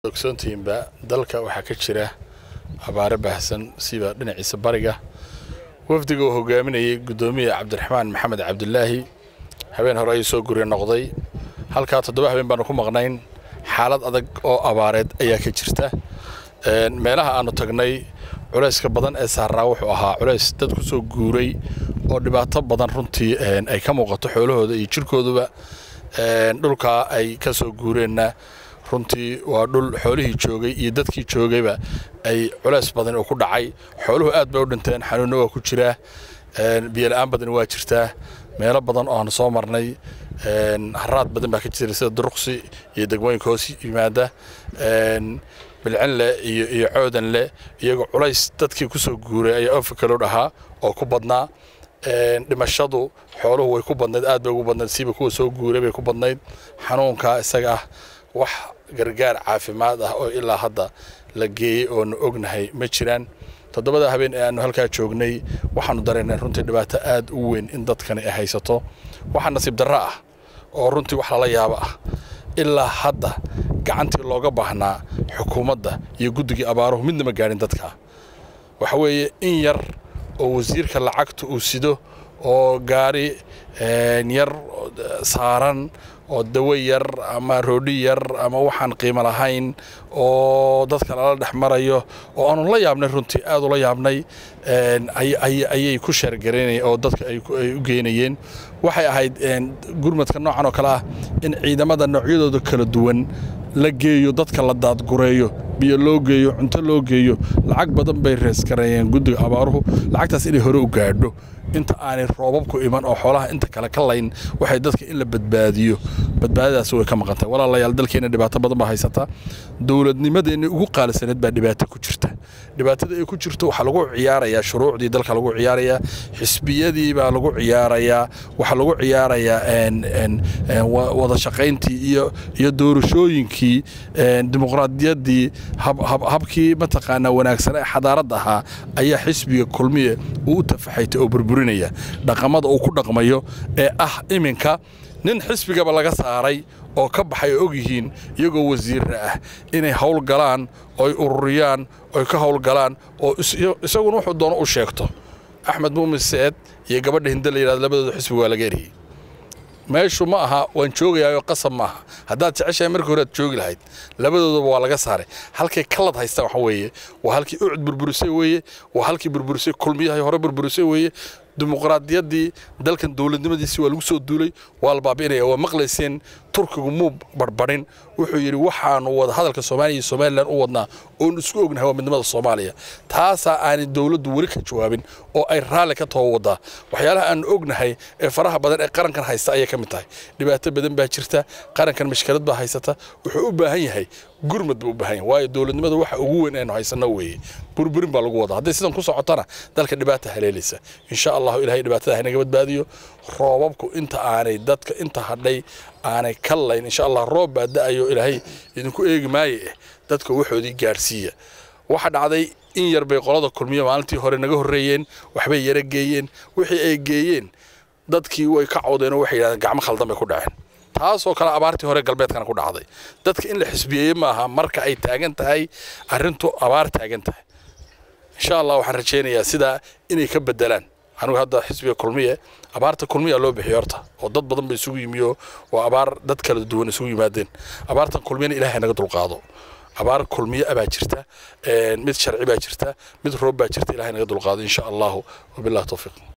ogsoontihiinba dalka waxaa ka jira abaare baahsan siba dhinaciisa bariga wafdiga uu hogaaminayay guddoomiya cabdiraxmaan maxamed cabdulaahi habeen hore ayuu soo gurya noqday halkaa toddoba habeen baanu ku maqnayn xaalad adag oo abaareed ayaa ka jirta meelaha aanu tagnay culayska badan ee saaraa wuxuu ahaa culays dad ku soo guuray oo dhibaato badan runtii ay ka muuqato xoolahooda iyo jirkooduba dhulkaa ay ka soo guureenna runtii waa dhul xoolihii joogay iyo dadkii joogayba ay culays badan uu ku dhacay xooluhu aad bay u dhinteen xanuunna waa ku jiraa biyola'aan badan waa jirtaa meelo badan oo aanu soo marnay haraad badan baa ka jira sida duruqsi iyo degmooyinka hoos yimaada bilcinle iyo iyo coodanle iyagoo culays dadkii ku soo guuray ayaa ofikalow dhahaa oo ku badnaa dhimashadu xooluhu way ku badnayd aad bay ugu badnayd siiba kuwa soo guuray bay ku badnayd xanuunkaa isaga ah wax gargaar caafimaad ah oo ilaa hadda la geeyey oonu ognahay ma jiraan toddobada habeen ee aanu halkaa joognay waxaanu dareennay runtii dhibaato aad u weyn in dadkani ay haysato waxaa nasiib darro ah oo runtii wax lala yaabo ah ilaa hadda gacantii looga baahnaa xukuumadda iyo guddigii abaaruhu midna ma gaadhin dadka waxa weeye in yar oo wasiirka lacagta uu sido oo gaari yar saaran oo dawo yar ama roodhi yar ama waxaan qiimo lahayn oo dadka lala dhex marayo oo aanu la yaabnay runtii aad ula yaabnay ayay ku sheergaraynayeen oo dadka ay u geynayeen waxay ahayd gurmadka noocan oo kale ah in ciidamada noocyadooda kala duwan la geeyo dadka la daadgureeyo biyo loo geeyo cunto loo geeyo lacag badan bay reeskareeyeen guddiga abaaruhu lacagtaas inay hore u gaadho inta aanay roobabku iman oo xoolaha inta kale ka layn waxay dadka in la badbaadiyo badbaadadaas way ka maqantay walaalayaal dalkeenna dhibaato badan baa haysata dowladnimadeenni ugu qaalisaneed baa dhibaato ku jirta dhibaatada ay ku jirto waxaa lagu ciyaarayaa shuruucdii dalka lagu ciyaarayaa xisbiyadii baa lagu ciyaarayaa waxaa lagu ciyaarayaa wada shaqayntii iyo iyo doorashooyinkii dimuqraadiyaddii habkii mataqaanaa wanaagsan ee xadaaradda ahaa ayaa xisbiga kulmiye uu u tafaxaytay oo burburinaya dhaqamada uu ku dhaqmayo ee ah iminka nin xisbigaba laga saaray oo ka baxay oo og yihiin iyagoo wasiirra ah inay hawl galaan oy ururiyaan oy ka hawl galaan oo isaguna wuxuu doono u sheegto axmed muumin seed iyo gabadha hinde la yidhahdo labadooda xisbiga waa laga eriyey meeshu ma aha waan joogayaayo qasab ma aha haddaad jeceshahay markii hore aad joogi lahayd labadoodaba waa laga saaray halkay kalad haystaan waxa weeye waa halkii ucud burburisay weeye waa halkii burburisay kulmiyahay hore burburisay weeye dimuqraadiyaddii dalkan dowladnimadiisii waa lagu soo duulay waa la baabi'inaya waa maqlayseen turkigu muu barbarin wuxuu yidhi waxaanu wada hadalka soomaaliya iyo somalilan u wadnaa oon isku ognahay waa midnimada soomaaliya taasaa aanay dowladdu weli ka jawaabin oo ay raalli ka too wadaa waxyaalaha aanu ognahay ee faraha badan ee qarankan haysta ayay ka mid tahay dhibaato badan baa jirta qarankan mashkilad baa haysata wuxuu u baahan yahay gurmad buu u baahan yahay waayo dowladnimada waxa ugu weyn aynu haysanno weeye burburin baa lagu wadaa hadday sidan ku socotana dalka dhibaata haleelaysa insha allahu ilahay dhibaatada haynaga badbaadiyo roobabku inta aanay dadka inta hadhay aanay ka layn insha allah roob baa da'ayo ilaahay idinku eegi maaye eh dadka waxoodii gaadhsiiya waxa dhacday in yar bay qolada kulmiyo maalintii hore naga horreeyeen waxbay yara geeyeen wixii ay geeyeen dadkii way ka cawdeen oo waxay yidhahdeen gacmo khaldan bay ku dhaceen taasoo kale abaartii hore galbeedkana ku dhacday dadka in la xisbiyeeye maaha marka ay taagan tahay arrintu abaar taagan tahay insha allah waxaan rajaynayaa sidaa inay ka bedelaan anigu hadda xisbiga kulmiye abaarta kulmiya loo bixiyo horta oo dad badan ba isugu yimiyo waa abaar dad kala duwan isugu yimaadeen abaartan kulmiyana ilaahay naga dulqaado abaar kulmiye baa jirta mid sharci baa jirta mid roob baa jirta ilahay naga dulqaado insha allahu wabillahi tawfiiq